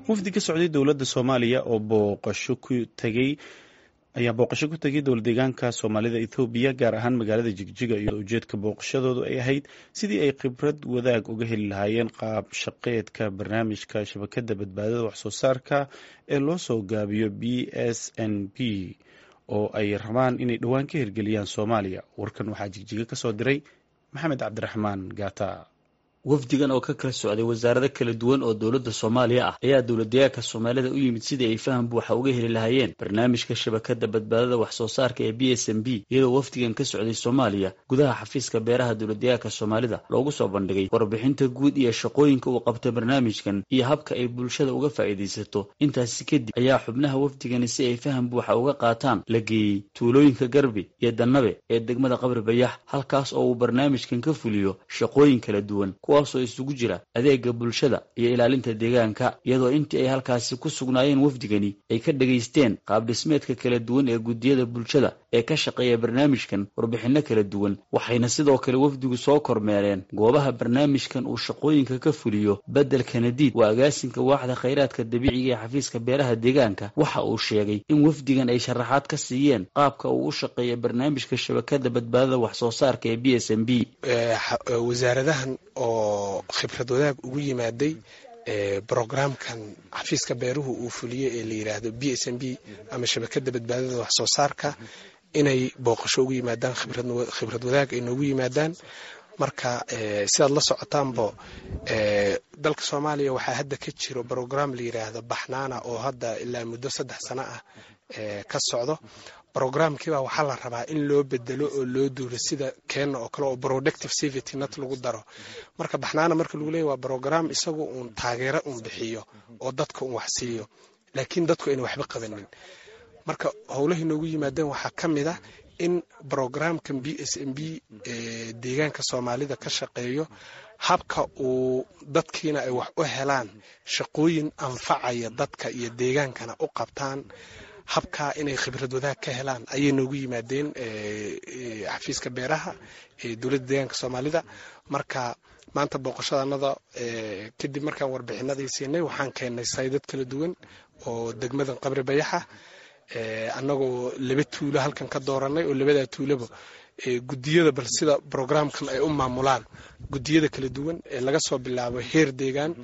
wafdi ka socday dowladda soomaaliya oo booqasho ku tegey ayaa booqasho ku tegay dowlad deegaanka soomaalida ethoobiya gaar ahaan magaalada jigjiga iyo ujeedka booqashadoodu ay ahayd sidii ay khibrad wadaag uga heli lahaayeen qaab shaqeedka barnaamijka shabakada badbaadada waxsoo saarka ee loo soo gaabiyo b s n b oo ay rabaan inay dhowaan ka hirgeliyaan soomaaliya warkan waxaa jigjiga ka soo diray maxamed cabdiraxmaan gaata wafdigan oo ka kala socday wasaarado kala duwan oo dowladda soomaaliya ah ayaa dowladdeegaanka soomaalida u yimid sidii ay faham buuxa uga heli lahaayeen barnaamijka shabakada badbaadada wax soo saarka ee b s m b iyadoo wafdigan ka socday soomaaliya gudaha xafiiska beeraha dowladdeegaanka soomaalida loogu soo bandhigay warbixinta guud iyo shaqooyinka uu qabtay barnaamijkan iyo habka ay bulshada uga faa'iidaysato intaasi kadib ayaa xubnaha wafdigani si ay faham buuxa uga qaataan la geeyey tuulooyinka garbi iyo dannabe ee degmada qabri bayax halkaas oo uu barnaamijkan ka fuliyo shaqooyin kala duwan kuwaasoo isugu jira adeega bulshada iyo ilaalinta deegaanka iyadoo intii ay halkaasi ku sugnaayeen wafdigani ay ka dhegaysteen qaab dhismeedka kala duwan ee guddiyada bulshada ee ka shaqeeya barnaamijkan warbixinno kala duwan waxayna sidoo kale wafdigu soo kormeereen goobaha barnaamijkan uu shaqooyinka ka fuliyo beddelka nadiid waa agaasinka waaxda khayraadka dabiiciga ee xafiiska beeraha deegaanka waxa uu sheegay in wafdigan ay sharaxaad ka siiyeen qaabka uu u shaqeeya barnaamijka shabakada badbaadada wax soo saarka ee b s m b wasaaradahan oo khibrad wadaag ugu yimaaday brogramkan xafiiska beeruhu uu fuliyo ee la yiraahdo b s m b ama shabakada badbaadada wax soo saarka inay booqasho ugu yimaadaan khibrad wadaag ay noogu yimaadaan marka sidaad la socotaanbo dalka soomaaliya waxaa hadda ka jiro brogram la yiraahdo baxnaana oo hadda ilaa muddo saddex sano ah ka socdo brogramkiiba waxaa la rabaa in loo bedelo oo loo duulo sida keenna oo kale oo productive safety net lagu daro marka baxnaana marka lagu leeya waa brogram isagu uun taageero uun bixiyo oo dadka uun wax siiyo laakiin dadku ayna waxba qabanin marka howlahay noogu yimaadeen waxaa ka mid ah in brogramkan b s m b deegaanka soomaalida ka shaqeeyo habka uu dadkiina ay wax u helaan shaqooyin anfacaya dadka iyo deegaankana u qabtaan habkaa inay khibrad wadaag ka helaan ayay noogu yimaadeen xafiiska beeraha ee dowladda deegaanka soomaalida marka maanta booqashadanada kadib markaan warbixinadii siinay waxaan keennay saydad kala duwan oo degmadan qabri bayaxa annagoo laba tuulo halkan ka dooranay oo labadaa tuuloba gudiyada bal sida brogramkan ay u maamulaan gudiyada kala duwan ee laga soo bilaabo heer deegaan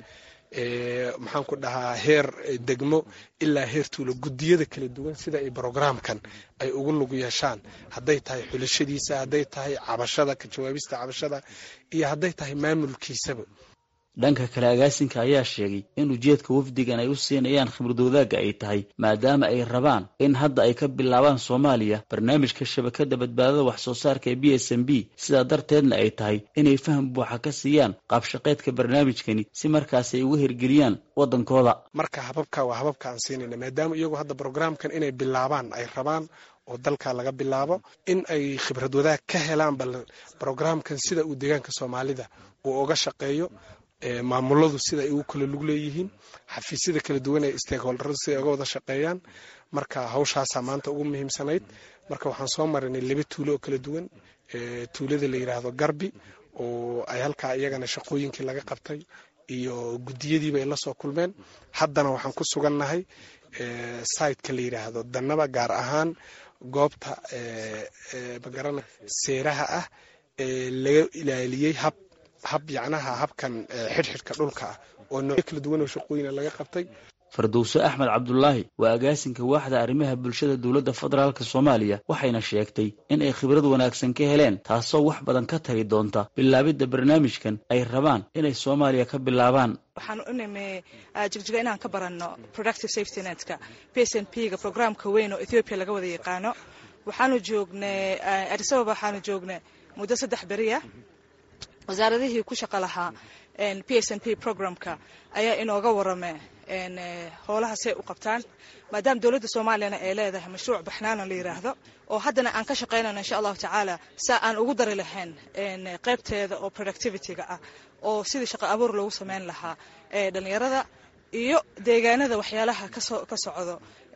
maxaan ku dhahaa heer degmo ilaa heer tuulo gudiyada kala duwan sida ay brogramkan ay ugu lug yeeshaan hadday tahay xulashadiisa hadday tahay cabashada ka jawaabista cabashada iyo hadday tahay maamulkiisaba dhanka kale agaasinka ayaa sheegay in ujeedka wafdigan ay u siinayaan khibrad wadaagga ay tahay maadaama ay rabaan in hadda ay ka bilaabaan soomaaliya barnaamijka shabakada badbaadada wax soo saarka ee b s m b sidaa darteedna ay tahay inay faham buuxa ka siiyaan qaabshaqeedka barnaamijkani si markaas ay uga hirgeliyaan waddankooda marka hababka waa hababka aan siinayna maadaama iyagu hadda brogramkan inay bilaabaan ay rabaan oo dalka laga bilaabo in ay khibrad wadaag ka helaan bal brogramkan sida uu deegaanka soomaalida uu uga shaqeeyo maamuladu sida ay ugu kala lug leeyihiin xafiisyada kala duwan ee stakeholderadu sida ay uga wada shaqeeyaan marka hawshaasaa maanta ugu muhiimsanayd marka waxaan soo marinay laba tuulo oo kala duwan tuulada la yiraahdo garbi oo ay halkaa iyagana shaqooyinkii laga qabtay iyo gudiyadiiba ay la soo kulmeen haddana waxaan ku sugannahay siteka la yiraahdo dannaba gaar ahaan goobta magarana seeraha ah ee laga ilaaliyey hab hab yacnaha habkan xidhxidhka dhulka ah oo noocyo kala duwan oo shaqooyina laga qabtay fardowse axmed cabdulaahi waa agaasinka waaxda arrimaha bulshada dowladda federaalk soomaaliya waxayna sheegtay in ay khibrad wanaagsan ka heleen taasoo wax badan ka tari doonta bilaabidda barnaamijkan ay rabaan inay soomaaliya ka bilaabaan waxaan u nimi jigjiga inaan ka baranno productive safety netka p s n p ga programka weyn oo ethoobiya laga wada yaqaano waxaanu joognay adisababa waxaanu joognay muddo saddex beriya wasaaradihii ku shaqo lahaa p s n p programka ayaa inooga warame howlaha say u qabtaan maadaama dowladda soomaaliyana ay leedahay mashruuc baxnaana la yiraahdo oo haddana aan ka shaqaynayno insha allahu tacaala saa aan ugu dari lahayn qaybteeda oo productivityga ah oo sidii shaqo abuur loogu sameyn lahaa dhalinyarada iyo deegaanada waxyaalaha ka socdo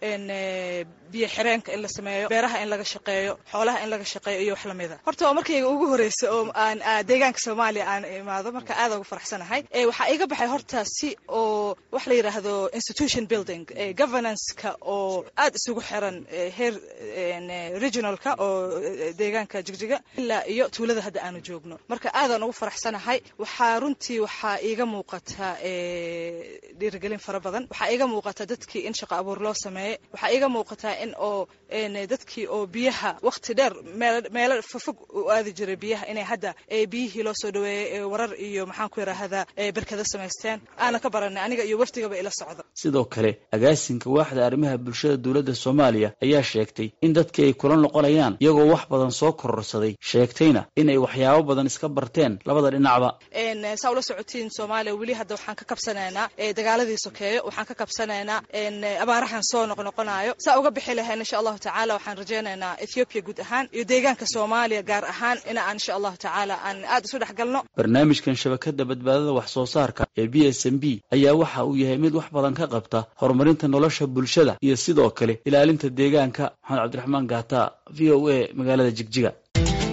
biyo xireenka in la sameeyo beeraha in laga shaqeeyo xoolaha in laga shaqeeyo iyo wax lamida horta waa markayga ugu horeysa oo aan deegaanka soomaaliya aan imaado marka aada ugu faraxsanahay waxaa iga baxay horta si oo wax la yidhaahdo institution building governance-ka oo aada isugu xiran heer regionalka oo deegaanka jigjiga ilaa iyo tuulada hadda aanu joogno marka aadaan ugu faraxsanahay waxaa runtii waxaa iiga muuqata dhiirigelin fara badan waxaa iiga muuqata dadkii in shaqo abuur loo sameeyey waxaa iiga muuqataa in oo dadkii oo biyaha wakti dheer meelo fofog u aadi jiray biyaha inay hadda biyihii loo soo dhaweeyey warar iyo maxaan ku yidhaahdaa berkada samaysteen aana ka baranay aniga iyo wafdigaba ila socdo sidoo kale agaasinka waaxda arrimaha bulshada dowladda soomaaliya ayaa sheegtay in dadkii ay kula noqonayaan iyagoo wax badan soo kororsaday sheegtayna in ay waxyaabo badan iska barteen labada dhinacba saa ula socotiin soomaaliya weli hadda waxaan ka kabsanaynaa dagaaladii sokeeyo waxaan ka kabsanaynaa abaarahan soo noqnoqonayo saa uga bixi lahayn insha allahu tacaala waxaan rajaynaynaa ethoobiya guud ahaan iyo deegaanka soomaaliya gaar ahaan in aan insha allahu tacaala aan aada isu dhex galno barnaamijkan shabakada badbaadada wax soo saarka ee b s m b ayaa waxa uu yahay mid wax badan ka qabta horumarinta nolosha bulshada iyo sidoo kale ilaalinta deegaanka maxamed cabdiraxmaan gaata v o a magaalada jigjiga